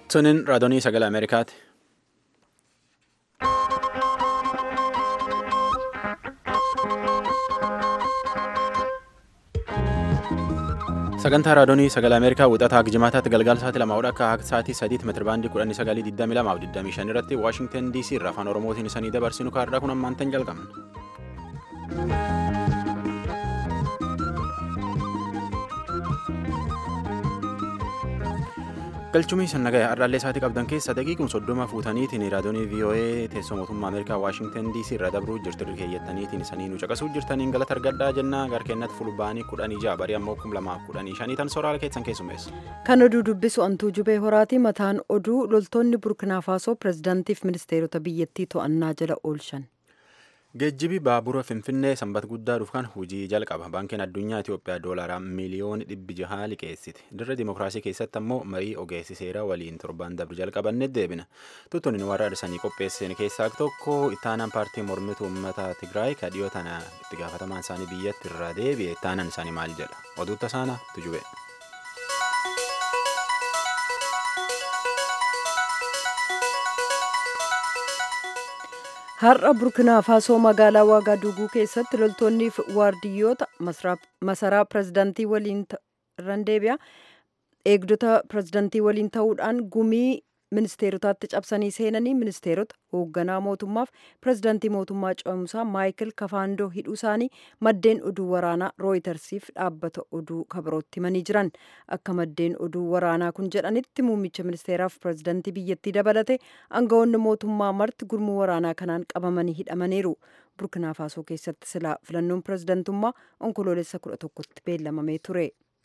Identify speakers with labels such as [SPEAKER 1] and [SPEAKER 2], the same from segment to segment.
[SPEAKER 1] Tuniin raadiyoo sagalee Ameerikaati. Sagantaa raadiyoo sagalee Ameerikaa wixataa Jimaataatti galgala sa'aatii lama akka sa'aatii sadiitti meetira baandii kudhanii sagalii digdamii lamaa fi digdamii shan irratti Waashingtan DC irraa afaan Oromootiin isanii dabarsinu kaarraa kun ammaantan jalqabna. galchumii sannagaya har'aallee isaatii qabdan keessa daqiiqum soddoma fuutaniitiin raadiyoonii VOA teessoo mootummaa Ameerikaa Waashingtan DC irra dabruu jirtu keeyyattaniitiin isanii nu caqasuu jirtaniin galata argadhaa jennaa garkeennatti fulbaanii kudhanii ja'a barii ammoo kum lamaaf kudhanii shanii tan soraala keessan keessummeessu.
[SPEAKER 2] Kan oduu dubbisu antuu jubee horaati mataan oduu loltoonni burkinaa faasoo pirezidaantiif ministeerota biyyattii to'annaa jala oolchan.
[SPEAKER 1] Geejjibi baabura Finfinnee sanbata guddaa dhufkan hojii jalqaba. Baankiin addunyaa Itoophiyaa doolaraa miiliyoona dhibbi jahaa liqeessite. Dirra Dimookiraasii keessatti ammoo marii ogeessi seeraa waliin torbaan dabru jalqabanne deebina. Tuttuun warra arsanii qopheessan keessaa tokko ittaanaan paartii mormituu uummata Tigraay kadhiyoo tana itti gaafatamaan isaanii biyyatti irraa deebi'e ittaanaan isaanii maal jedha? Oduutta saana tujube.
[SPEAKER 2] har'a burkinaa faasoo magaalaa waagaaduguu keessatti loltoonni waardiyyoota masaraa pirezidaantii waliin irraan deebi'a eegdota pirezidaantii waliin ta'uudhaan gumii ministeerotaatti cabsanii seenanii ministeerota hoogganaa mootummaaf pirezidaantii mootummaa ce'umsaa maayikil kafaandoo hidhuu isaanii maddeen oduu waraanaa rooyitersiif dhaabbata oduu kabirootti himanii jiran akka maddeen oduu waraanaa kun jedhanitti muummicha ministeeraaf pirezidaantii biyyattii dabalate aangawoonni mootummaa marti gurmuu waraanaa kanaan qabamanii hidhamaniiru burkinaa faasoo keessatti silaa filannoon pirezidaantummaa onkoloolessa kudha tokkotti beellamamee ture.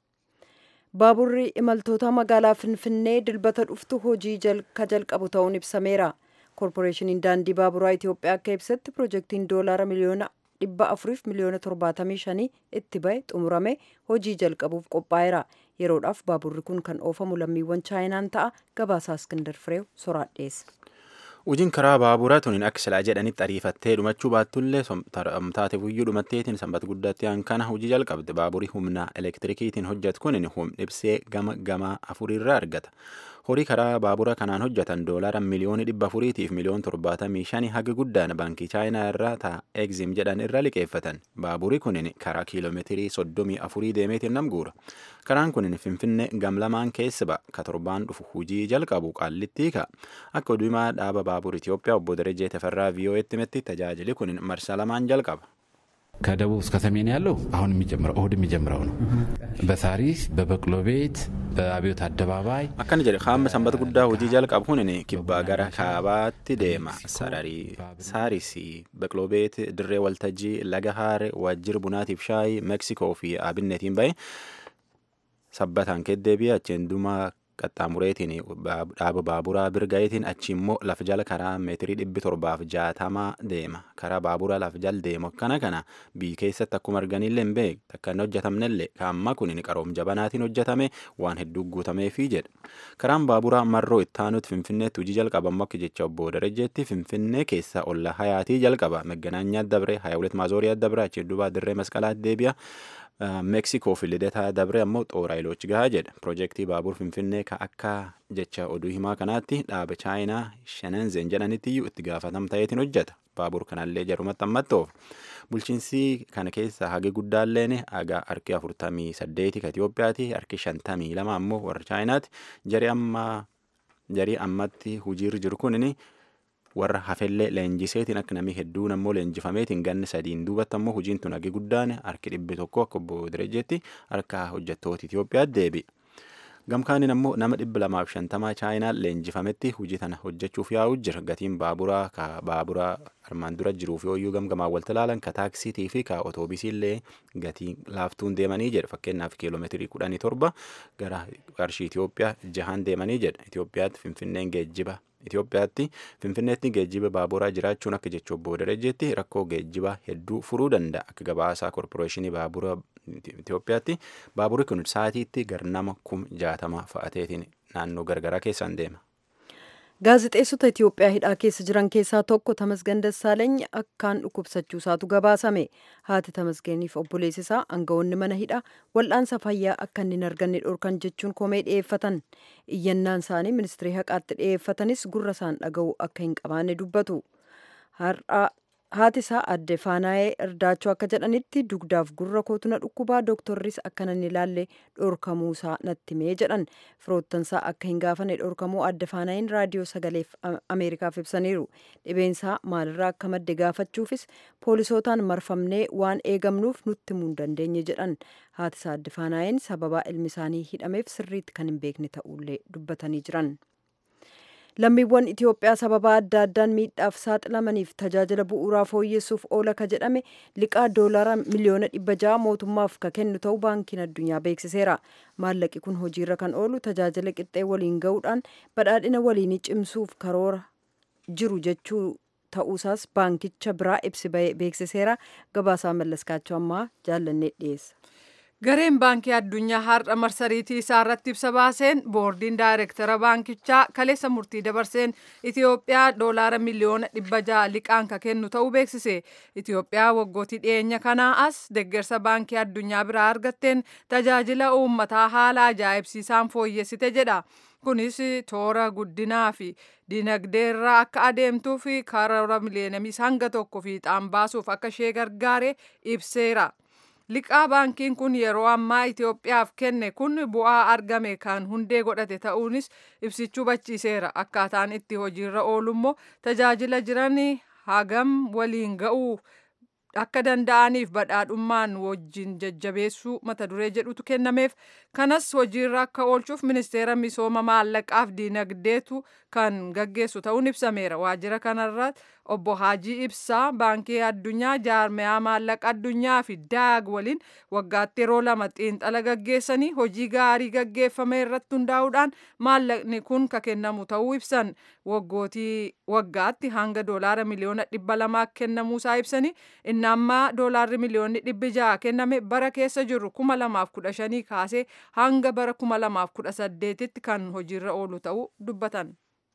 [SPEAKER 2] baaburri imaltoota magaalaa finfinnee dilbata dhuftu hojii ka jalqabu ta'uun ibsameera koorporeeshiniin daandii baaburaa itiyoophiyaa akka ibsetti piroojeektiin doolaara miliyoona dhibba afuriif miliyoona torbaatamii shanii itti bahe xumurame hojii jalqabuuf qophaa'eera yeroodhaaf baaburri kun kan oofamu lammiiwwan chaayinaan ta'a gabaasaa iskindar fireew soraadheessa.
[SPEAKER 1] Hojiin karaa baaburaa tuniin akka silaa jedhanitti ariifattee dhumachuu baattullee taate guyyuu dhumatteetiin sanbata guddaatti kana hojii jalqabde baaburii humna elektirikiitiin hojjetu kunin humna ibsee gama gamaa afurirraa argata. Horii karaa baabura kanaan hojjetan doolaara miliyoona dhibba afuriitiif miliyoona torbaatamii shanii haga guddaan baankii chaayinaa irraa ta'a egzim jedhan irra liqeeffatan. Baaburii kunin karaa kiiloomeetirii soddomii afurii deemeetiin nam guura. Karaan kunin Finfinnee gamlamaan keessa ba'a. Ka torbaan dhufu hojii jalqabu qaallittii ka'a. Akka oduumaa dhaaba baabur Itoophiyaa obbo Darajee Teferraa ቪኦኤtti himetti tajaajili kunin marsaa lamaan jalqaba.
[SPEAKER 3] ከደቡብ እስከ ሰሜን ያለው አሁን የሚጀምረው እሁድ የሚጀምረው ነው። በሳሪስ በበቅሎ ቤት በአብዮት አደባባይ
[SPEAKER 1] akkana jedhe qaama sanbata guddaa hojii jalqabu kunin kibbaa gara kaabaatti deema sararii saarisii baqloo beet dirree waltajjii laga haare waajjira bunaatiif shaayii meeksikoo fi abinnetiin bahe sabbataan keddeebi'e achiin dumaa qaxxaamureetiin dhaaba baaburaa birgaa'eetiin achi immoo lafa jala karaa meetirii dhibbi torbaaf jaatamaa deema karaa baaburaa lafa jala deemu akkana kana biyyi keessatti akkuma arganillee hin beekne akka hin hojjetamnellee kaamma kun qaroom jabanaatiin hojjetame waan hedduu guutameefi jedha karaan baaburaa marroo ittaanutti finfinneetti hojii jalqabamu akka jecha obbo Darajjeetti finfinnee keessa olla hayaatii jalqaba megganaanyaa dabre haya hulet maazooriyaa dabre achi duubaa dirree masqalaatti deebi'a. meeksikoo fi lidataa dabre ammoo xooraayilochi gahaa jedha piroojeektii baabur finfinnee ka akka jecha oduu himaa kanaatti dhaaba chaayinaa shananzen jedhanitti iyyuu itti gaafatam ta'eetiin hojjeta baabur kanallee jarumatti ammattoof bulchiinsi kana keessa hagi guddaalleen haga harki afurtamii saddeeti ka Itoophiyaati harki shantamii lama ammoo warra chaayinaati jarii amma jarii ammatti hojiirra jiru kunini warra hafellee leenjiseetiin akka namni hedduun ammoo leenjifameetiin ganni sadiin duubatti ammoo hojiin tun hagi guddaan harki dhibbi tokko akka obbo Direjeetti harka hojjettoota Itoophiyaatti deebi'e. Gamkaaniin ammoo nama dhibba lamaaf shantamaa chaayinaan leenjifametti hojii tana hojjechuuf yaa'u jira. Gatiin baaburaa ka baaburaa armaan dura jiruuf yooyyuu gamgamaa walta ilaalan ka taaksiitii fi ka otoobiisiillee gatii laaftuun deemanii jedha. Fakkeenyaaf kiiloomeetirii kudhanii torba gara qarshii Itoophiyaa jahaan deemanii jedha. Itoophiyaatti Finfinneen geejjiba Itoophiyaatti Finfinneetti geejjiba baaburaa jiraachuun akka jecha obbo Darajjeetti rakkoo geejjibaa hedduu furuu danda'a. Akka gabaasaa koorporeeshinii baabura Itoophiyaatti baaburri kun sa'aatiitti gar nama kum jaatama fa'ateetiin naannoo gargaraa keessaan deema.
[SPEAKER 2] gaazixeessota itiyoophiyaa hidhaa keessa jiran keessaa tokko tamasgen dassaaleny akkaan dhukkubsachuusaatu gabaasame haati tamasgeniif obboleessisaa aangawoonni mana hidhaa wal'aansa fayyaa akka inni hin arganne dhorkan jechuun komee dhi'eeffatan iyyannaan isaanii ministirii haqaatti dhi'eeffatanis gurra isaan dhaga'u akka hin qabaanne dubbatu haati isaa adde faanaa'ee irdaachoo akka jedhanitti dugdaaf gurra kootu na dhukkubaa dooktorris akka nan ilaalle dhorkamuusaa natti himee jedhan firoottansaa akka hin gaafanne dhorkamuu adde faanaa'een raadiyoo sagaleef ameerikaaf ibsaniiru dhibeensaa maalirraa akka madde gaafachuufis poolisootaan marfamnee waan eegamnuuf nutti himuu hin dandeenye jedhan haati isaa adde faanaa'een sababaa ilmi isaanii hidhameef sirriitti kan hin beekne ta'ullee dubbatanii jiran. lammiiwwan Itiyoophiyaa sababa adda addaan miidhaaf saaxilamaniif tajaajila bu'uuraa fooyyessuuf oola ka jedhame liqaa doolaara miliyoona dhibba ja'a mootummaaf ka kennu ta'uu baankiin addunyaa beeksiseera. Maallaqi kun hojiirra kan oolu tajaajila qixxee waliin ga'uudhaan badhaadhina waliinii cimsuuf karoora jiru jechuu ta'uusaas baankicha biraa ibsi beeksiseera. Gabaasaa mallaskaachuu ammaa jaallannee dhiyeessa.
[SPEAKER 4] gareen baankii addunyaa har'a marsariitii isaa irratti ibsa baaseen boordiin daayirektara baankichaa kaleessa murtii dabarseen itiyoophiyaa doolaara miliyoona dhibba ja'a liqaan ka kennu ta'uu beeksise itiyoophiyaa waggootii dhiyeenya kanaa as deggersa baankii addunyaa biraa argatteen tajaajila uummataa haala ajaa'ibsiisaan fooyyessite jedha kunis toora guddinaa fi dinagdeerra akka adeemtuu fi karoora miliyeenamii hanga tokko fiixaan baasuuf akka ishee gargaare ibseera. liqaa baankiin kun yeroo ammaa Itiyoophiyaaf kenne kun bu'aa argame kan hundee godhate ta'uunis ibsichuu bachiiseera akkaataan itti hojiirra oolummoo tajaajila jiran hagam waliin ga'uu akka danda'aniif badhaadhummaan wajjin jajjabeessuu mata duree jedhutu kennameef kanas hojiirra akka oolchuuf ministeera misooma maallaqaaf diinagdeetu kan gaggeessu ta'uun ibsameera waajjira kanarra obbo Haajii Ibsaa baankii addunyaa jaarmiyaa maallaqa addunyaa fi daag waliin waggaatti yeroo lama xiinxala gaggeessanii hojii gaarii gaggeeffame irratti hundaa'uudhaan maallaqni kun ka kennamu ta'uu ibsan waggootii waggaatti hanga doolaara miliyoona dhibba lamaa kennamuusaa ibsanii inni ammaa doolaarri miliyoonni dhibbi ja'a kenname bara keessa jiru kuma lamaaf kudha shanii kaasee hanga bara kuma lamaaf kudha saddeetitti kan hojiirra oolu ta'uu dubbatan.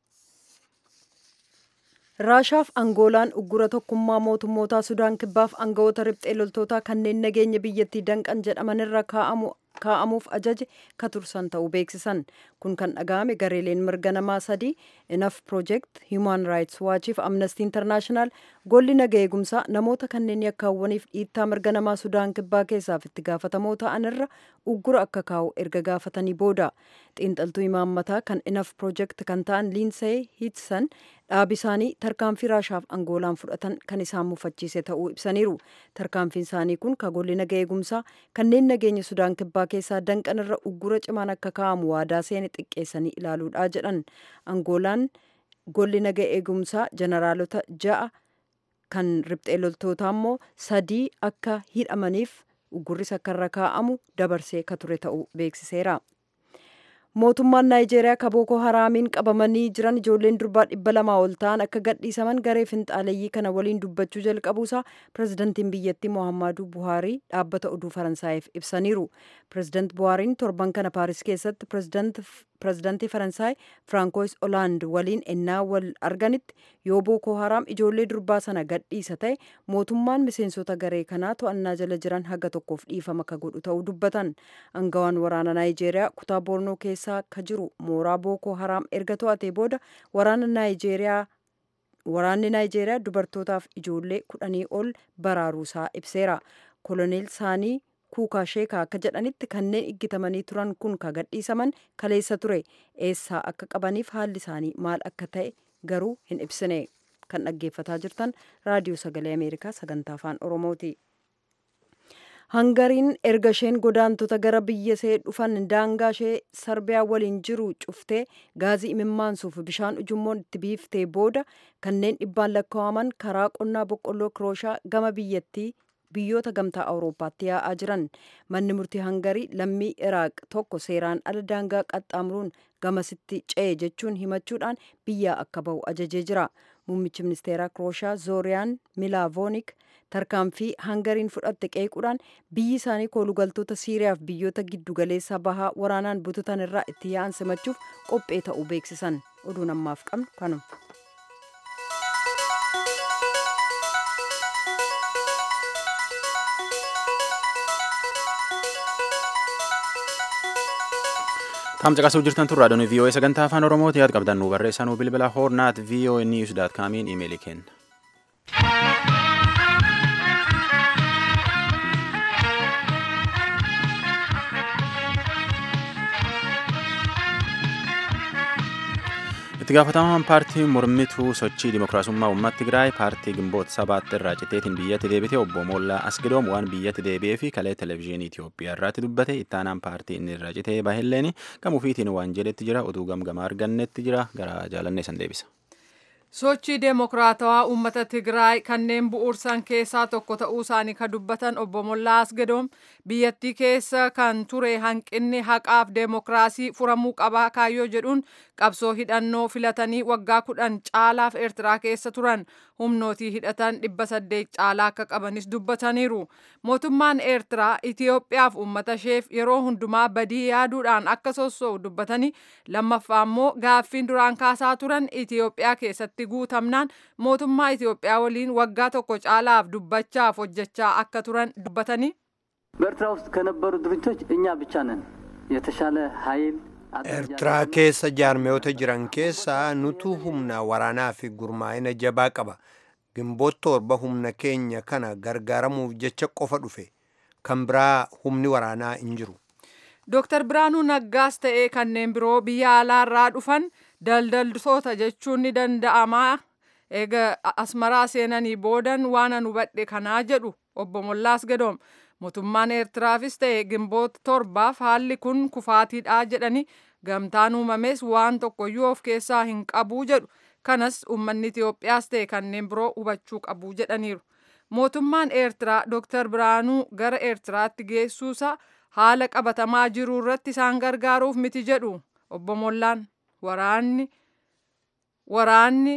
[SPEAKER 2] raashaaf angoolaan uggura tokkummaa mootummootaa sudaan kibbaaf aangawoota riphxee loltootaa kanneen nageenya biyyattii danqan jedhamanirra kaa'amuuf ajaje ka tursan ta'uu beeksisan kun kan dhaga'ame gareeleen mirga namaa sadii inaf project human rights waachiif amnesty international golli naga eegumsaa namoota kanneen yakkaawwaniif dhiittaa mirga namaa sudaan kibbaa keessaaf itti gaafatamoo ta'anirra uggura akka kaa'u erga gaafatanii booda xiinxaltuu imaammataa kan inaf project kan ta'an liinsee hiitsan dhaabi isaanii tarkaanfii raashaaf angoolaan fudhatan kan isaan mufachiise ta'uu ibsaniiru tarkaanfiin isaanii kun ka golli naga eegumsaa kanneen nageenya sudaan kibbaa keessaa danqan irra uggura cimaan akka kaa'amu waadaa seene xiqqeessanii ilaaluudha jedhan angoolaan golli naga eegumsaa jeneraalota ja'a kan riphxee loltootaa immoo sadii akka hidhamaniif uggurris akka irra kaa'amu dabarsee ka ture ta'uu beeksiseera. mootummaan naayijeeriyaa ka bookoo haraamiin qabamanii jiran ijoolleen durbaa dhibba lamaa ol ta'an akka gadhiisaman garee finxaaleeyyii kana waliin dubbachuu jalqabuusaa pirezidantiin biyyattii mohammadu buhaarii dhaabbata oduu faransaayiif ibsaniiru pirezidanti buhaariin torban kana paaris keessatti pirezidantii faransaay firaankois olaand waliin ennaa wal arganitti yoo bookoo haraam ijoollee durbaa sana gadhiisa ta'e mootummaan miseensota garee kanaa to'annaa jala jiran haga tokkoof dhiifama ka godhu ta'uu dubbatan angawaan waraana naayijeeriyaa kutaa boornoo keessaa ka jiru mooraa bookoo haraam erga to'atee booda waraana naayijeeriyaa waraanni naayijeeriyaa dubartootaaf ijoollee kudhanii ol baraaruusaa ibseera koloneel saanii kuukaa sheekaa akka jedhanitti kanneen iggitamanii turan kun ka gadhiisaman kaleessa ture eessaa akka qabaniif haalli isaanii maal akka ta'e garuu hin ibsine kan dhaggeeffataa jirtan raadiyoo sagalee ameerikaa sagantaa afaan oromooti. hangariin erga isheen godaantota gara biyya ishee dhufan daangaa ishee sarbiyaa waliin jiru cuftee gaazii imimmaansuuf bishaan ujummoon itti biiftee booda kanneen dhibbaan lakkaa'aman karaa qonnaa boqqolloo kirooshaa gama biyyattii biyyoota gamtaa awurooppaatti yaa'aa jiran manni murtii hangarii lammii iraaq tokko seeraan ala daangaa qaxxaamuruun gamasitti ce'e jechuun himachuudhaan biyyaa akka bahu ajajee jira muummichi ministeeraa Krooshaa Zooriyaan Milaavoonik tarkaanfii hangariin fudhatte qeequudhaan biyyi isaanii koolugaltoota Siiriyaaf biyyoota giddugaleessa bahaa waraanaan bututan irraa itti yaa'an simachuuf qophee ta'uu beeksisan. Oduun ammaaf qabnu kanuma.
[SPEAKER 1] Taam caqasuu jirtan turraa doonii VOA sagantaa afaan Oromooti yaad qabdan nu barreessaa nu bilbila hoornaat VOA news daat kaamiin imeelii kenna. itti gaafatamaan paartii mormituu sochii dimokiraasummaa uummata Tigraay paartii gimboota sabaatti irraa citeetiin biyyatti deebite obbo Moollaa Asgidoom waan biyyatti deebi'ee fi kalee televezyiinii Itoophiyaa irratti dubbate ittaanaan paartii inni irraa citee bahelleen gamuufiitiin waan jedhetti jira oduu gamgamaa argannetti jira gara jaalannee san deebisa.
[SPEAKER 4] sochii deemokiraatawaa uummata tigraay kanneen bu'uursan keessaa tokko ta'uu isaanii kan dubbatan obbo Mollaa Asgedoom biyyattii keessa kan ture hanqinni haqaaf deemokiraasii furamuu qabaa kaayyoo jedhuun qabsoo hidhannoo filatanii waggaa kudhan caalaaf eertiraa keessa turan humnootii hidhatan dhibba saddeet caalaa akka qabanis dubbataniiru mootummaan eertiraa itiyoophiyaaf uummata isheef yeroo hundumaa badii yaaduudhaan akka sossoo'u dubbatanii lammaffaa immoo gaaffiin duraan kaasaa turan itiyoophiyaa keessatti guutamnaan mootummaa itiyoophiyaa waliin waggaa tokko caalaaf dubbachaaf hojjechaa akka turan dubbatanii
[SPEAKER 5] በኤርትራ ውስጥ ከነበሩ ድርጅቶች እኛ ብቻ ነን የተሻለ ኃይል
[SPEAKER 6] ኤርትራ keessa jaarmiyoota jiran keessaa nutu humna waraanaa fi gurmaa'ina jabaa qaba gimboota torba humna keenya kana gargaaramuuf jecha qofa dhufe kan biraa humni waraanaa hin jiru
[SPEAKER 4] Dooktar Biraanuu Naggaas ta'ee kanneen biroo biyya alaarraa dhufan daldaltoota jechuun ni danda'ama eega asmaraa seenanii boodan waan an hubadhe kanaa jedhu obbo Mollaas Gadoom mootummaan Eertiraafis ta'e gimboota torbaaf haalli kun kufaatiidha jedhani gamtaan uumames waan tokkoyyuu of keessaa hin qabuu jedhu kanas uummanni Itiyoophiyaas ta'e kanneen biroo hubachuu qabuu jedhaniiru. Mootummaan Eertiraa Dooktar Biraanuu gara Eertiraatti geessuusaa haala qabatamaa jiru irratti isaan gargaaruuf miti jedhu obbo Mollaan waraanni waraanni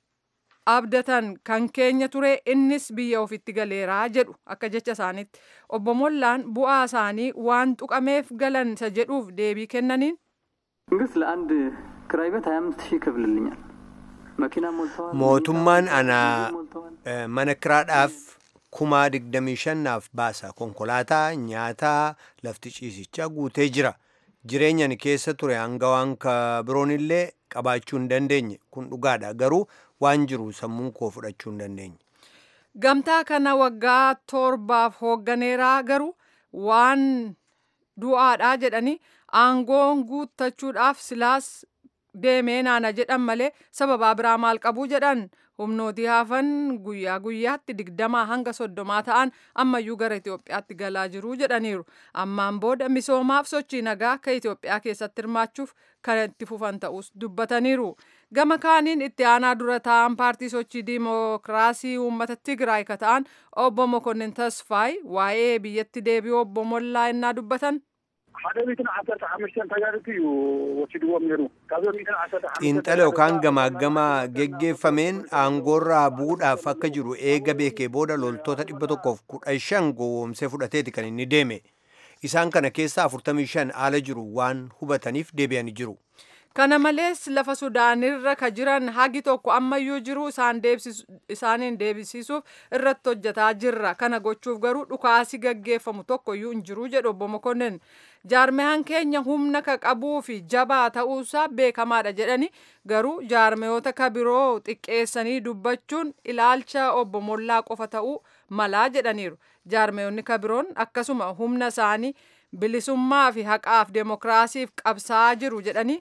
[SPEAKER 4] abdatan kan keenya ture innis biyya ofitti galeeraa jedhu akka jecha isaaniitti obbo Mollaan bu'aa isaanii waan tuqameef galan isa jedhuuf deebii kennaniin
[SPEAKER 5] መንግስት ለአንድ ክራይ ቤት ሀያ አምስት ሺህ ይከፍልልኛል መኪና ሞልተዋል
[SPEAKER 6] mootummaan ana
[SPEAKER 5] ሞልተዋል
[SPEAKER 6] eh, mana kiraadhaaf kumaa digdamii shannaaf baasa konkolaataa nyaataa lafti ciisichaa guutee jira jireenya ani keessa ture hanga waan ka biroon illee qabaachuu hin dandeenye kun dhugaadha garuu waan jiru sammuun koo fudhachuu hin dandeenye
[SPEAKER 4] gamtaa kana waggaa torbaaf hoogganeeraa garuu waan du'aadhaa jedhanii aangoon guuttachuudhaaf silaas deemee naana jedhan malee sababaa biraa maal qabuu jedhan humnootii hafan guyyaa guyyaatti digdamaa hanga soddomaa ta'an ammayyuu gara Itoophiyaatti galaa jiru jedhaniiru. Ammaan booda misoomaaf sochii nagaa kan Itoophiyaa keessatti hirmaachuuf kan itti fufan ta'us dubbataniiru. Gama kaaniin itti aanaa dura ta'an paartii sochii diimokiraasii uummata Tigraay ka ta'an obbo Mokonnin Tasfaay waa'ee biyyatti deebi'uu obbo Mollaa innaa dubbatan.
[SPEAKER 7] ሓደ ሚእትን ዓሰርተ ሓሙሽተን ተጋድልቲ እዩ ወሲድዎም ነይሩ ካብዞም ሚእትን ዓሰርተ
[SPEAKER 6] xiinxala yookaan gamaaggamaa geggeeffameen aangoorraa bu'uudhaaf akka jiru eega beekee booda loltoota dhibba tokkoof kudha shan gowwoomsee fudhateeti kan inni deeme isaan kana keessaa afurtamii shan haala jiru waan hubataniif deebi'anii jiru
[SPEAKER 4] Kana malees lafa Sudaanirra ka jiran hagi tokko ammayyuu jiru isaan deebisisu- isaaniin deebisiisuuf irratti hojjetaa jirra. Kana gochuuf garuu dhukaasi gaggeeffamu tokkoyyuu hin jiru jedhu obbo Mokonnin. Jaarmeyaan keenya humna ka qabuu fi jabaa ta'uusaa beekamaadha jedhani garuu jaarmeyoota ka biroo xiqqeessanii dubbachuun ilaalcha obbo Mollaa qofa ta'uu malaa jedhaniiru. Jaarmeyoonni ka biroon akkasuma humna isaanii bilisummaa fi haqaaf deemokiraasiif qabsaa jiru jedhanii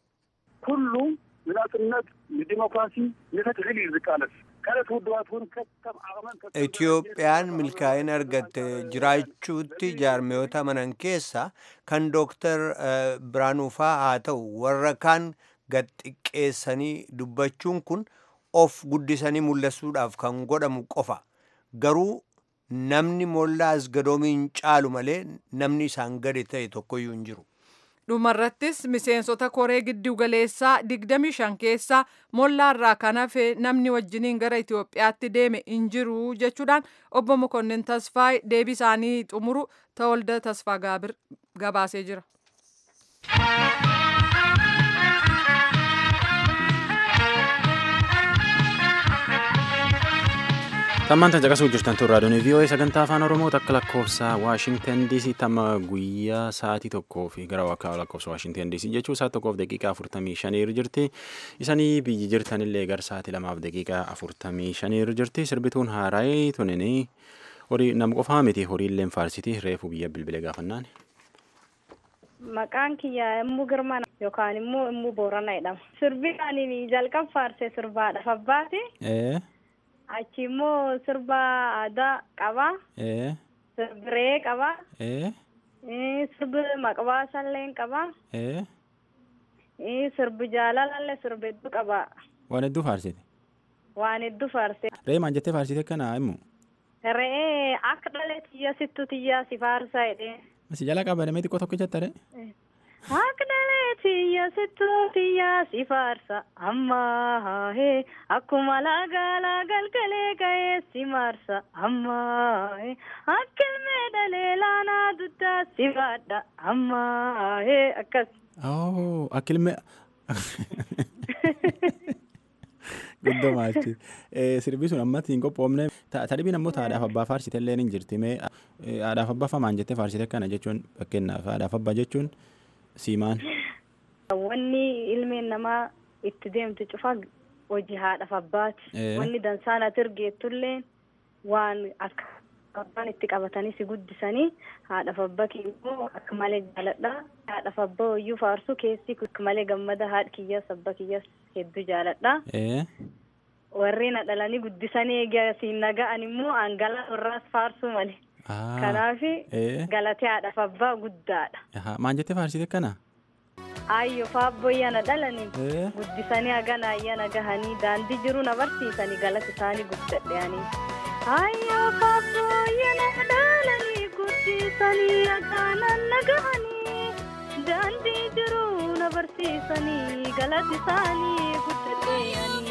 [SPEAKER 7] ኩሉ ንናፅነት ንዲሞክራሲ ንፍትሒ እዩ ዝቃለስ ካልኦት ውድባት እውን ከከም ዓቕመን ከከም
[SPEAKER 6] Itiyoophiyaan milkaa'ina argatte jiraachuutti jaarmiyoota amanan keessa kan dooktar eh, Biraanuufaa haa ta'u warra kaan gad xiqqeessanii dubbachuun kun of guddisanii mul'isuudhaaf kan godhamu qofa garuu namni mollaa asgadoomiin caalu malee namni isaan gadi ta'e tokkoyyuu hin jiru.
[SPEAKER 4] dhumarrattis miseensota koree giddu galeessaa 25 keessaa mollaarraa kan hafe namni wajjiniin gara Itoophiyaatti deeme hin jiru jechuudhaan obbo Mokonnin Tasfaay deebii isaanii xumuru Tawolda Tasfaa Gaabir gabaasee jira.
[SPEAKER 1] Tammaan tan caqasuu jirtan tun raadiyoon VOA sagantaa afaan Oromoo takka lakkoofsa Waashingtan DC tamma guyyaa sa'aatii tokkoo fi gara wakkaa lakkoofsa Waashingtan DC jechuun sa'aatii tokkoof daqiiqaa afurtamii shaniirra jirti. Isanii biyyi jirtanillee gara sa'aatii lamaaf daqiiqaa afurtamii shaniirra jirti. Sirbituun haaraayee tunini horii nama qofaa miti horiillee faarsiti reefu biyya bilbilee gaafannaan.
[SPEAKER 8] Maqaan kiyya immuu girmana yookaan immoo immuu boorana jedhama. Sirbi ani jalqab faarsee sirbaadhaaf abbaati. Achi immoo sirba aadaa qaba. Sirbi ree qaba. Sirbi maqbaasallee qaba. Sirbi jaalalallee sirbi hedduu qaba.
[SPEAKER 1] Waan hedduu faarsite.
[SPEAKER 8] Waan hedduu faarsite.
[SPEAKER 1] Ree maal jettee faarsite kana immoo?
[SPEAKER 8] Re'ee akka dhalee tiyya sittu tiyyaa si faarsa jedhee.
[SPEAKER 1] Si jala qabadamee xiqqoo tokko jetta ree?
[SPEAKER 8] Akka dhalee tiyya sittu tiyyaa si faarsa ammaa hee akkuma laagaa galgalee ga'ee si maarsa ammaa hee akka ilmee dhalee laanaa duddaa si baadha ammaa hee akkas.
[SPEAKER 1] Oh, akka ilmee. Guddoo maalchi. Sirbi sun ammatti hin qophoofne. Tadhibiin ammoo haadhaaf abbaa faarsite illee ni jirti. Mee haadhaaf abbaa famaan jettee faarsite kana jechuun fakkeenyaaf haadhaaf abbaa jechuun siimaan.
[SPEAKER 8] Wanni ilmeen namaa itti deemtu cufa hojii haadhaaf abbaati. Wanni dansaan ati ergeettullee waan akka abbaan itti qabatanii si guddisanii haadhaaf abbaa immoo akka malee jaaladha. Haadhaaf abbaa hoyyuu faarsu keessi akka malee gammada haadha kiyyas abbaa kiyyas hedduu jaaladha. Warri na dhalanii guddisanii eegasiin naga'an immoo hangalaa irraas faarsuu malee. Kanaaf galatee haadhaaf abbaa guddaadha.
[SPEAKER 1] Maal jettee faarsite kana?
[SPEAKER 8] Ayyoo faabboyyaa na dhalanii guddisanii hagana ayyana gahanii daandii jiru na barsiisanii galata isaanii guddadheanii. Ayyoo faabboyyaa na dhalanii guddisanii hagana na gahanii daandii jiru na barsiisanii galata isaanii guddadheanii.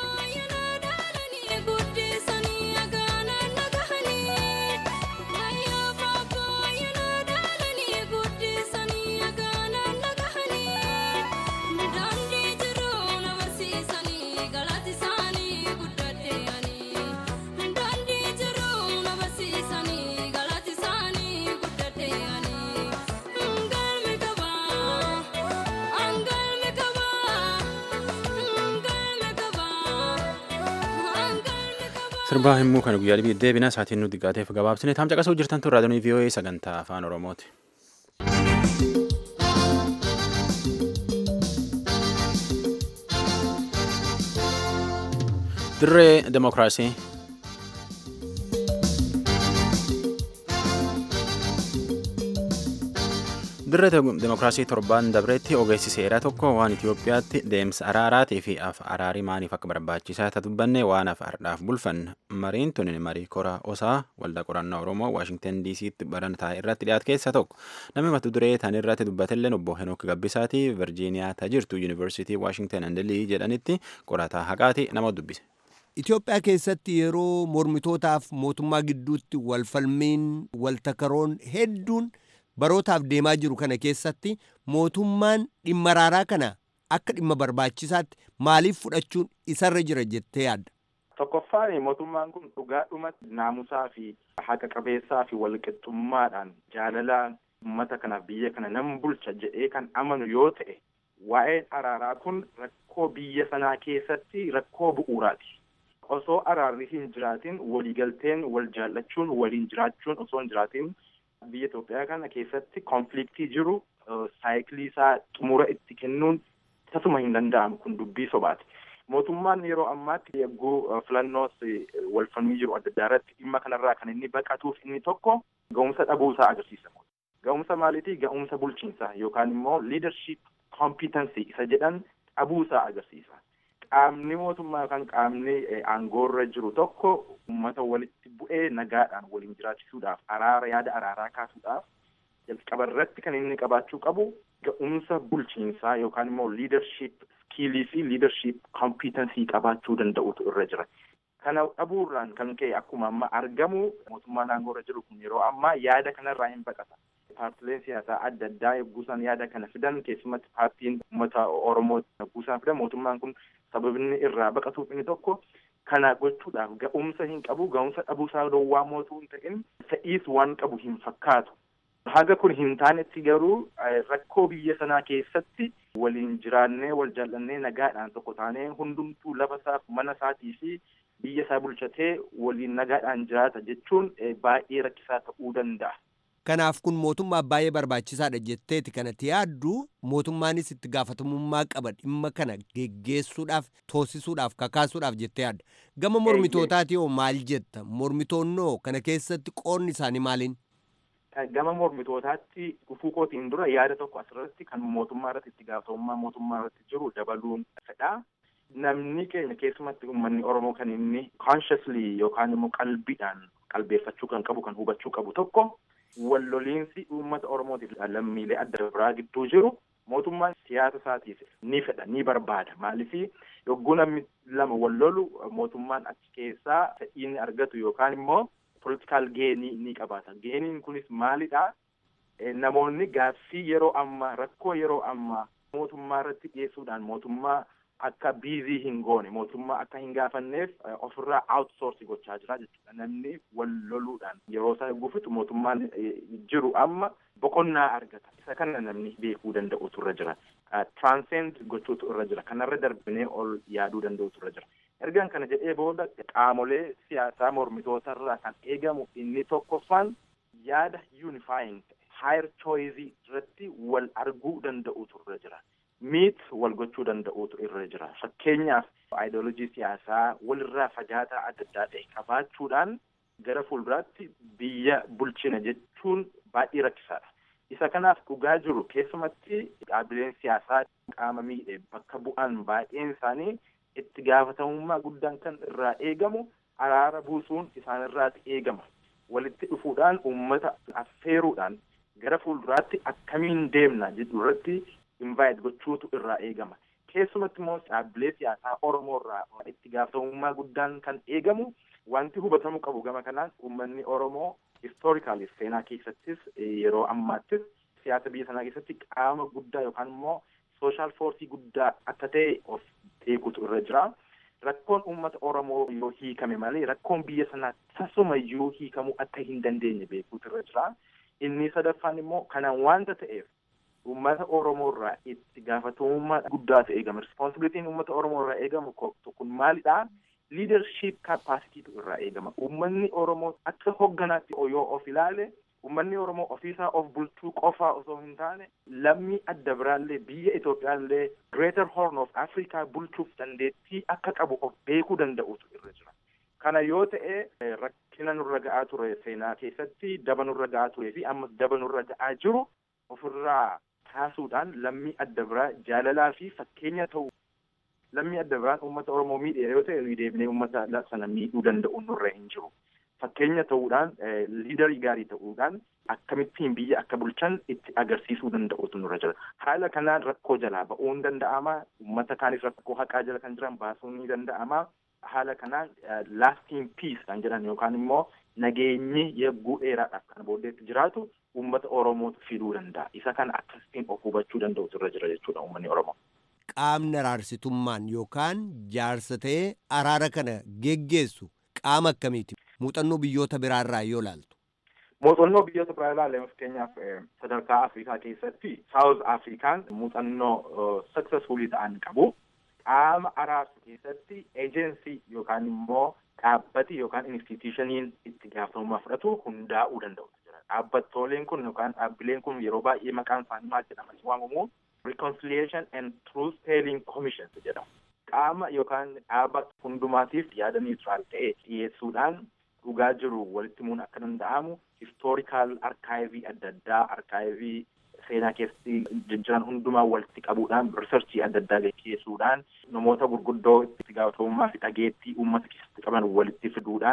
[SPEAKER 1] Sirbaa himuu kana guyyaa dhibii deebina sa'aatiin nuti gaateef gabaabsine taam caqasuu jirtan tun raadiyoon VOA sagantaa afaan Oromooti. Dirree Demokiraasii. Dirree Demokiraasii torbaan dabreetti ogeessi seeraa tokko waan Itoophiyaatti deemsa araaraatii fi araarii maaliif akka barbaachisaa isa dubbanne waan afardhaaf bulfan mariin tun marii kora osaa waldaa qorannoo Oromoo Waashingtan DC'tti barantaa irratti dhiyaate keessaa tokko namni mata duree tan irratti dubbatelleen obbo Henook Gabbisaati Virjiiniyaa tajirtu Yuunivarsiitii Waashingtan Andilii jedhanitti qorataa haqaati nama dubbise.
[SPEAKER 6] Itoophiyaa keessatti yeroo mormitootaaf mootummaa gidduutti walfalmiin waltakaroon hedduun barootaaf deemaa jiru kana keessatti mootummaan dhimma araaraa kana akka dhimma barbaachisaatti maaliif fudhachuun isarra jira jettee yaadda?
[SPEAKER 9] Tokkoffaan mootummaan kun dhugaadhumatti naamusaa fi haqa qabeessaa fi walqixxummaadhaan jaalalaan uummata kanaaf biyya kana nan bulcha jedhee kan amanu yoo ta'e waa'een araaraa kun rakkoo biyya sanaa keessatti rakkoo bu'uuraati. Osoo araarri hin jiraatin waliigalteen wal jaallachuun waliin jiraachuun osoo hin jiraatin biyya Itoophiyaa kana keessatti konfliktii jiru saayikilii isaa xumura itti kennuun tasuma hin danda'amu kun dubbii sobaati. Mootummaan yeroo ammaatti yagguu filannoos walfalmii jiru adda addaa irratti dhimma kanarraa kan inni baqatuuf inni tokko ga'umsa dhabuusaa agarsiisa. Ga'umsa maaliitii ga'umsa bulchiinsaa yookaan immoo leadership competency isa jedhan dhabuusaa agarsiisa. Qaamni mootummaa yookaan qaamni aangoorra jiru tokko uummata walitti bu'ee nagaadhaan waliin jiraachisuudhaaf araara yaada araaraa kaasuudhaaf jalqaba irratti kan inni qabaachuu qabu ga'umsa bulchiinsaa yookaan immoo liidarship skiilii fi liidarship koompitensii qabaachuu danda'utu irra jira. Kana dhabuurraan kan ka'e akkuma amma argamu mootummaa naannoo irra jiru kun yeroo ammaa yaada kanarraa hin baqata. Paartileen siyaasaa adda addaa yogguusaan yaada kana fidan keessumatti paartiin uummata Oromoo yogguusaan fidan mootummaan kun sababni irraa baqatuuf inni tokko kana gochuudhaaf ga'umsa hin qabu ga'umsa dhabuusaa dhoowwaa mootuu hin ta'in fe'iis waan qabu hin fakkaatu. Haga kun hin taanetti garuu rakkoo biyya sanaa keessatti waliin jiraannee wal jaallannee nagaadhaan tokko taanee hundumtuu lafa isaaf mana isaatii fi biyya isaa bulchatee waliin nagaadhaan jiraata jechuun baay'ee rakkisaa ta'uu danda'a.
[SPEAKER 6] Kanaaf kun mootummaa baay'ee barbaachisaadha jetteeti kanatti yaaddu mootummaanis itti gaafatamummaa qaba dhimma kana geggeessuudhaaf toosisuudhaaf kakaasuudhaaf jettee yaadda. Gama mormitootaati hoo maal jetta? Mormitoonnoo kana keessatti qoonni isaanii maaliin?
[SPEAKER 9] Gama mormitootaatti dhufuu kootiin dura yaada tokko asirratti kan mootummaa irratti itti gaafatamummaa mootummaa irratti jiru dabaluun fedha. Namni keenya keessumatti uummanni Oromoo kan inni consciously yookaan immoo qalbiidhaan qalbeeffachuu kan qabu kan hubachuu qabu tokko walloliinsi uummata Oromootiif lammiilee adda biraa gidduu jiru mootummaan siyaasa isaatiif ni fedha ni barbaada maaliif yogguu namni lama wallolu mootummaan achi keessaa fedhiin argatu yookaan immoo politikaal geenii ni qabaata geeniin kunis maalidha namoonni gaaffii yeroo ammaa rakkoo yeroo ammaa mootummaa irratti dhiyeessuudhaan mootummaa akka biizii hin goone mootummaa akka hin gaafanneef ofirraa outsourcii gochaa jira jechuudha namni wal loluudhaan yeroo isaa gufitu mootummaan jiru amma boqonnaa argata isa kana namni beekuu danda'utu irra jira transcend gochuutu irra jira kanarra darbinee ol yaaduu danda'utu irra jira ergan kana jedhee booda qaamolee siyaasaa mormitoota irraa kan eegamu inni tokkoffaan yaada unifying higher choice irratti wal arguu danda'utu irra jira miit wal gochuu danda'utu irra jira fakkeenyaaf aayidolojii siyaasaa walirraa fagaataa adda addaa ta'e qabaachuudhaan gara fuulduraatti biyya bulchina jechuun baay'ee rakkisaadha. Isa kanaaf dhugaa jiru keessumatti dhaabbileen siyaasaa qaama miidhe bakka bu'an baay'een isaanii itti gaafatamummaa guddaan kan irraa eegamu araara buusuun isaanirraati eegama. Walitti dhufuudhaan uummata affeeruudhaan gara fuulduraatti akkamiin deemna jedhu irratti invite gochuutu irraa eegama. Keessumatti immoo dhaabbilee siyaasaa Oromoo irraa itti gaafatamummaa guddaan kan eegamu wanti hubatamuu qabu gama kanaan uummanni Oromoo historically seenaa keessattis yeroo ammaattis siyaasa biyya sanaa keessatti qaama guddaa yookaan immoo sooshaal foorsii guddaa akka ta'e of beekutu irra jira. Rakkoon uummata Oromoo yoo hiikame malee rakkoon biyya sanaa tasumayyuu hiikamuu akka hin dandeenye beekuutu irra jira. Inni sadaffaan immoo kanaan waanta ta'eef uummata Oromoo irraa itti gaafatamummaa guddaatu eegama. Responsibilitiin uummata Oromoo irraa eegamu kun maalidha? Leadership capacity irraa eegama. Uummanni Oromoo akka hogganaatti yoo of ilaale uummanni Oromoo ofiisaa of bulchuu qofaa osoo hin taane lammii adda biraallee biyya Itoophiyaallee Greater Horn of Africa bulchuuf dandeettii akka qabu of beekuu danda'utu irra jira. Kana yoo ta'e rakkina nurra ga'aa ture seenaa keessatti daba nurra ga'aa turee fi ammas daba nurra ga'aa jiru ofirraa kaasuudhaan lammii adda biraa jaalalaa fi fakkeenya ta'u lammii adda biraan uummata Oromoo miidhe yoo ta'e nuyi deebinee uummata sana miidhuu danda'u nurra hin jiru. Fakkeenya ta'uudhaan liidarii gaarii ta'uudhaan akkamittiin biyya akka bulchan itti agarsiisuu danda'utu nurra jira. Haala kanaan rakkoo jalaa ba'uun danda'ama. Uummata kaanis rakkoo haqaa jala kan jiran baasuun ni danda'ama. Haala kanaan lasting peace kan jedhan yookaan immoo nageenyi yegguu dheeraadhaaf kan booddeetti jiraatu uummata Oromootu fiduu danda'a. Isa kana akkasittiin of hubachuu danda'utu irra jira jechuudha uummanni Oromoo.
[SPEAKER 6] Qaamni araarsitummaan yookaan jaarsa ta'ee araara kana geggeessu qaama akkamiiti? Muuxannoo biyyoota biraarraa yoo ilaaltu.
[SPEAKER 9] Muuxannoo biyyoota biraa ilaalle fakkeenyaaf sadarkaa Afrikaa keessatti South Afrikaan muuxannoo successfulii ta'an qabu. Qaama araarsu keessatti eejensii yookaan immoo dhaabbati yookaan institushiniin itti gaafatamummaa fudhatu hundaa'uu danda'u. Dhaabbattooleen kun yookaan dhaabbileen kun yeroo baay'ee maqaan isaanii maal jedhamanii waamamu Reconciliation and Truth Telling Commission jedhamu. Qaama yookaan dhaaba hundumaatiif yaada niutiraal ta'e dhiyeessuudhaan dhugaa jiru walitti himuun akka danda'amu historical arkaayivii adda addaa arkaayivii seenaa keessatti jijjiiran hundumaa walitti qabuudhaan riisarchii adda addaa gaggeessuudhaan namoota gurguddoo itti gaafatamummaa fi dhageettii uummata keessatti qaban walitti fiduudhaan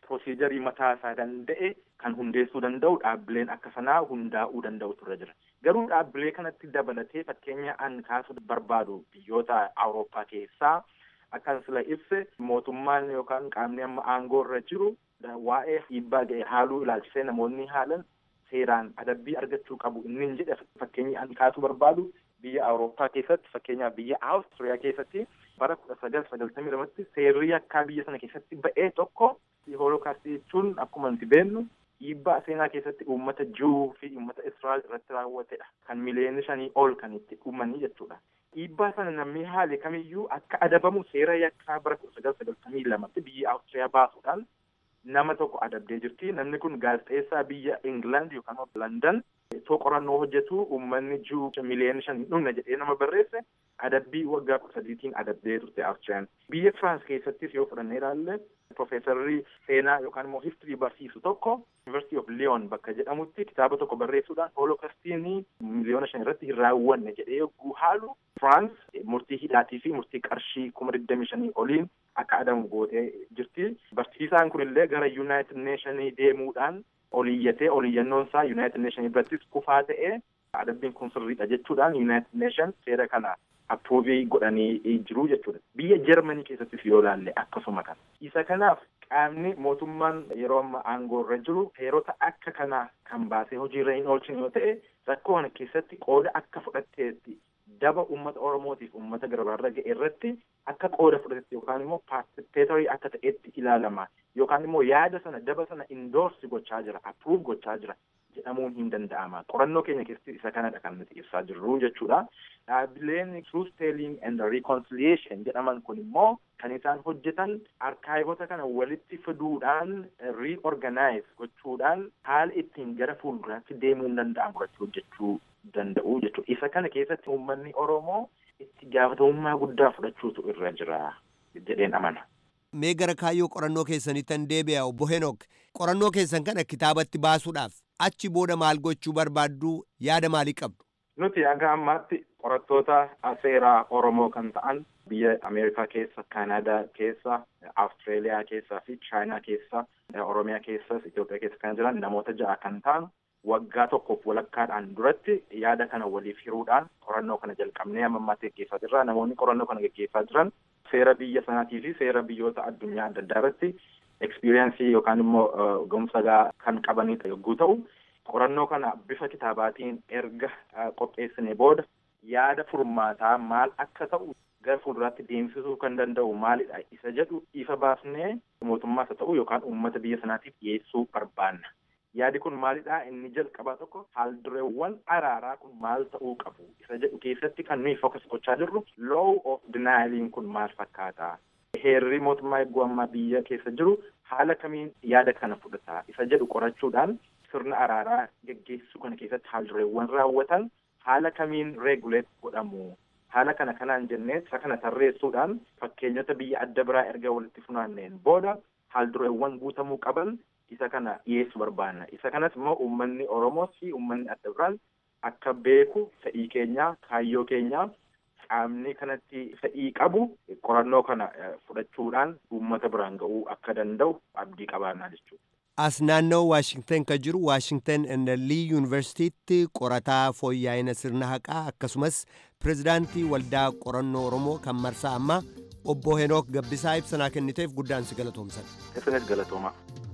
[SPEAKER 9] pirosiijarii mataa isaa danda'e kan hundeessuu danda'u dhaabbileen akka sanaa hundaa'uu danda'u turre jira. Garuu dhaabbilee kanatti dabalatee fakkeenya an kaasuu barbaadu biyyoota Awurooppaa keessaa akkan sila ibse mootummaan yookaan qaamni amma aangoo irra jiru waa'ee dhiibbaa ga'e haaluu ilaalchisee namoonni haalan seeraan adabbii argachuu qabu inni jedhe fakkeenyi an kaasuu barbaadu biyya Awurooppaa keessatti fakkeenyaaf biyya Awustiriyaa keessatti bara kudha sagal sagaltamii lamatti seerri yakkaa biyya sana keessatti ba'ee tokko hoolokaastii jechuun akkuma nuti beeknu dhiibbaa seenaa keessatti uummata Juu fi uummata Israa'el irratti raawwatedha. Kan miliyoona shanii ol kan itti dhumanii jechuudha. Dhiibbaa sana namni haale kamiyyuu akka adabamu seera yakkaa bara kudha sagal sagaltamii lamatti biyya Awustiriyaa baasuudhaan nama tokko adabdee jirti. Namni kun gaazexeessaa biyya England yookaan London itoo qorannoo hojjetu uummanni Juu miliyoona shan hin dhumne jedhee nama barreesse adabbii waggaa kudha sadiitiin adabdee turte Awustiriyaan. Biyya Firaans keessattis yoo fudhannee ilaalle Profeesarri seenaa yookaan immoo histirii barsiisu tokko University of Lyon bakka jedhamutti kitaaba tokko barreessuudhaan hoolokastiin miliyoona shan irratti hin raawwanne jedhee yogguu haalu Firaans murtii hidhaatii fi murtii qarshii kuma digdamii shanii oliin akka adabamu gootee jirti. Barsiisaan kunillee gara United Nationii deemuudhaan oliyyatee oliyyannoon isaa United Nation birattis kufaa ta'ee adabbiin kun sirriidha jechuudhaan United Nation seera kana approovii godhanii jiru jechuudha. Biyya Jarmanii keessattis yoo ilaalle akkasuma kana. Isa kanaaf qaamni mootummaan yeroo amma aangoo irra jiru heerota akka kanaa kan baasee hojiirra hin oolchine yoo ta'e rakkoo kana keessatti qooda akka fudhatteetti daba uummata Oromootiif uummata garbaarra ga'e irratti akka qooda fudhatetti yookaan immoo paartisipeetorii akka ta'etti ilaalama yookaan immoo yaada sana daba sana indoorsi gochaa jira approve gochaa jira jedhamuun hin danda'ama qorannoo keenya keessatti isa kanadha kan nuti ibsaa jirru jechuudha dhaabbileen truth telling and reconciliation jedhaman kun immoo kan isaan hojjetan arkaayivota kana walitti fiduudhaan reorganize gochuudhaan haala ittiin gara fuulduraatti deemuun danda'amu irratti hojjechuu danda'u jechuudha. Isa kana keessatti uummanni Oromoo itti gaafatamummaa guddaa fudhachuutu irra jira jedheen amana.
[SPEAKER 6] Mee gara kaayyoo qorannoo keessanittan deebi'a obbo Henok qorannoo keessan kana kitaabatti baasuudhaaf achi booda maal gochuu barbaaddu yaada maalii qabdu?
[SPEAKER 9] Nuti hanga ammaatti qorattoota seeraa Oromoo kan ta'an biyya Ameerikaa keessa, Kaanaadaa keessa, Awustreeliyaa keessa fi Chaayinaa keessa, Oromiyaa keessas, Itoophiyaa keessa kan jiran namoota ja'a kan ta'an waggaa tokkoof walakkaadhaan duratti yaada kana waliif hiruudhaan qorannoo kana jalqabnee amma ammaatti gaggeessaa jirra. Namoonni qorannoo kana gaggeessaa jiran seera biyya sanaatii fi seera biyyoota addunyaa adda addaa irratti ekspiriyeensii yookaan immoo ga'umsa kan qabanidha yogguu ta'u qorannoo kana bifa kitaabaatiin erga qopheessine booda yaada furmaataa maal akka ta'u gara fuulduraatti deemsisuu kan danda'u maalidha isa jedhu ifa baasnee mootummaas haa ta'u yookaan uummata biyya sanaatiif dhiyeessuu barbaanna. Yaadi kun maalidha inni jalqabaa tokko haaldureewwan araaraa kun maal ta'uu qabu isa jedhu keessatti kan nuyi fokas gochaa jirru law of denialiin kun maal fakkaata. Heerri mootummaa eeguu ammaa biyya keessa jiru haala kamiin yaada kana fudhata isa jedhu qorachuudhaan sirna araaraa geggeessuu kana keessatti haaldureewwan raawwatan haala kamiin reeguleet godhamu. Haala kana kanaan jennee isa kana tarreessuudhaan fakkeenyota biyya adda biraa erga walitti funaanneen booda haaldureewwan guutamuu qaban isa kana dhiyeessuu barbaanna. Isa kanas immoo uummanni Oromoo fi uummanni adda biraan akka beeku fedhii keenyaa kaayyoo keenyaa qaamni kanatti fedhii qabu qorannoo kana fudhachuudhaan uummata biraan ga'uu akka danda'u abdii qabaannaa jechuudha.
[SPEAKER 6] As naannoo Waashingtan kan jiru Waashingtan Lii Yuunivarsiitiitti qorataa fooyya'ina sirna haqaa akkasumas pirezidaantii waldaa qorannoo Oromoo kan marsaa ammaa obbo Henook Gabbisaa ibsanaa kenniteef guddaan si galatoomsan.
[SPEAKER 9] Isinis galatoomaa.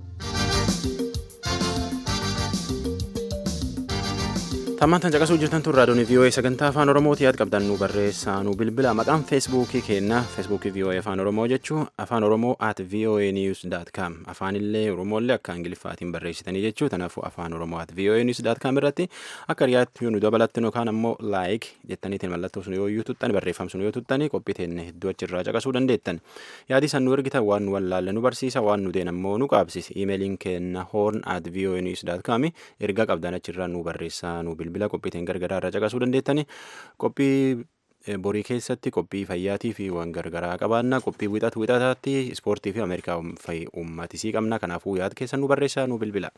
[SPEAKER 1] Tammaan caqasuu jirtan tun raadiyoon VOA sagantaa afaan Oromooti yaad qabdan nu barreessaa nu bilbila maqaan feesbuukii keenna feesbuukii VOA afaan Oromoo jechuu afaan Oromoo at VOA news dot com afaanillee Oromooillee akka Ingiliffaatiin barreessitanii jechuu kanaafuu afaan Oromoo at VOA news dot com irratti akka riyaatti nu dabalattan yookaan ammoo laayik jettaniitiin mallattoo sun yoo iyyuu tuttan barreeffam sun yoo tuttanii qophii teenne hedduu achirraa caqasuu dandeettan yaadi san nu ergitan waan nu wallaalle nu barsiisa waan nu deen ammoo nu qaabsisi iimeeliin keenna horn at VOA news dot com erga qabdan achirraa nu barreessaa nu bilbila. bilbila qophiitiin gargaraa irra caqasuu dandeettani qophii borii keessatti qophii fayyaatii fi waan gargaraa qabaanna qophii wixatu wixataatti ispoortii fi ameerikaa uummatisii qabna kanaafuu yaad keessan nu barreessaa nu bilbila.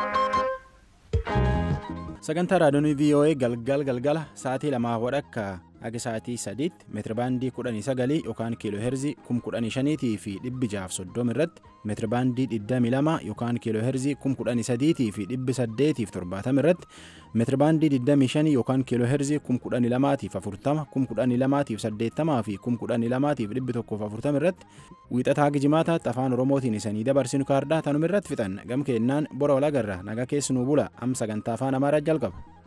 [SPEAKER 1] sagantaa raadiyoonii voa galgal galgala sa'aatii lamaa wadhakka haga sa'aatii sadiitti meetirabaandii kudhanii sagalii yookaan kiiloo heerzii kum kudhanii shaniitii fi dhibbi jaaf soddoma irratti meetirabaandii digdamii lama yookaan kiiloo heerzii kum kudhanii sadiitii fi dhibbi saddeetiif torbaatama irratti meetirabaandii digdamii shanii yookaan kiiloo heerzii kum kudhanii lamaatiif afurtama kum kudhanii lamaatiif saddeettamaa fi kum kudhanii lamaatiif dhibbi tokkoof afurtama irratti wiixataa gijimaataatti afaan oromootiin isanii dabarsinu kaardaa tanuma irratti fixan gam keennaan bora walagarra nagaa keessanuu bula am sagantaa afaan amaaraa jalqaba.